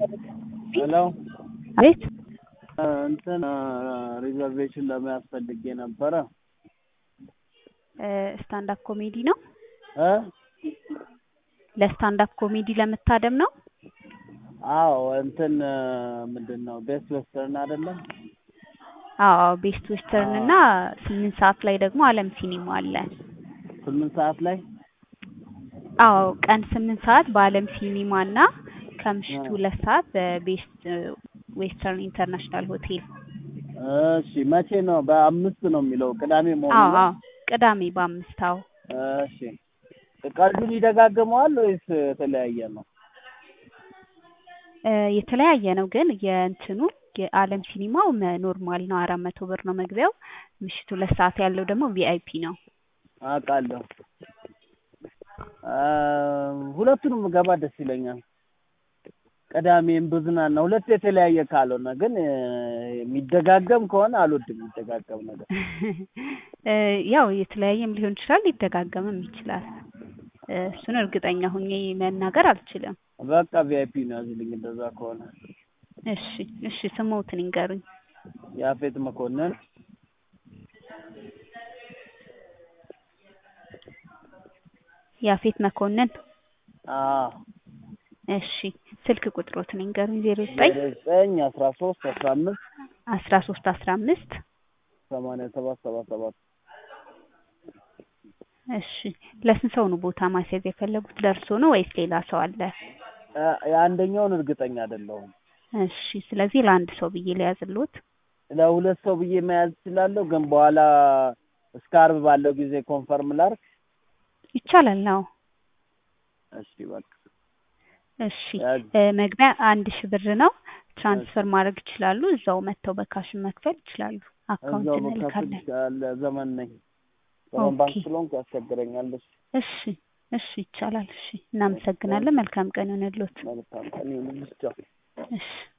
ሄሎ አቤት እንትን ሪዘርቬሽን ለመያዝ ፈልጌ ነበረ ስታንዳፕ ኮሜዲ ነው። እ ለስታንዳፕ ኮሜዲ ለመታደም ነው። አዎ እንትን ምንድን ነው ቤስት ዌስተርን አይደለም? አዎ ቤስት ዌስተርን እና ስምንት ሰዓት ላይ ደግሞ አለም ሲኒማ አለ። ስምንት ሰዓት ላይ አዎ ቀን ስምንት ሰዓት በአለም ሲኒማ እና ከምሽቱ ሁለት ሰዓት በቤስት ዌስተርን ኢንተርናሽናል ሆቴል። እሺ መቼ ነው? በአምስት ነው የሚለው ቅዳሜ መሆኑ አዎ ነው? አዎ ቅዳሜ በአምስት አዎ እሺ ቀልዱን ይደጋግመዋል ወይስ የተለያየ ነው? እ የተለያየ ነው ግን የእንትኑ የአለም ሲኒማው መ- ኖርማል ነው አራት መቶ ብር ነው መግቢያው። ምሽቱ ሁለት ሰዓት ያለው ደግሞ ቪአይፒ ነው። አውቃለሁ። አ ሁለቱንም ገባ ደስ ይለኛል። ቅዳሜም ብዝናና ሁለት የተለያየ ካልሆነ ግን እ የሚደጋገም ከሆነ አልወድም የሚደጋገም ነገር። እ ያው የተለያየም ሊሆን ይችላል ሊደጋገምም ይችላል። እ እሱን እርግጠኛ ሁኜ መናገር አልችልም። በቃ ቪአይፒ ነው ያዝልኝ እንደዛ ከሆነ። እሺ እሺ ስሞትን ይንገሩኝ። ያፌት መኮንን ያፌት መኮንን አዎ እሺ ስልክ ቁጥሮትን ይንገሩኝ። ዜሮ ዘጠኝ ዘጠኝ አስራ ሶስት አስራ አምስት አስራ ሶስት አስራ አምስት ሰማንያ ሰባት ሰባ ሰባት እሺ ለስንት ሰው ነው ቦታ ማስያዝ የፈለጉት? ለእርሶ ነው ወይስ ሌላ ሰው አለ? አ የአንደኛውን እርግጠኛ አይደለሁም። እሺ ስለዚህ ለአንድ ሰው ብዬ ልያዝልዎት። ለሁለት ሰው ብዬ መያዝ እችላለሁ፣ ግን በኋላ እስከ አርብ ባለው ጊዜ ኮንፈርም ላድርግ። ይቻላል ነው። እሺ በቃ እሺ ያዝ። እ መግቢያ አንድ ሺህ ብር ነው። ትራንስፈር ማድረግ ይችላሉ። እዛው መጥተው በካሽን መክፈል ይችላሉ። አካውንት እዛው በካፍል እንልካለን። ይቻላል። ዘመን ነኝ ዘመን ባንክ ኦኬ። ስለሆንኩ ያስቸግረኛል። እሺ እሺ እሺ ይቻላል። እሺ እናመሰግናለን። መልካም ቀን ይሆንልዎት። መልካም ቀን ይሁንልሽ። ቻው። እሺ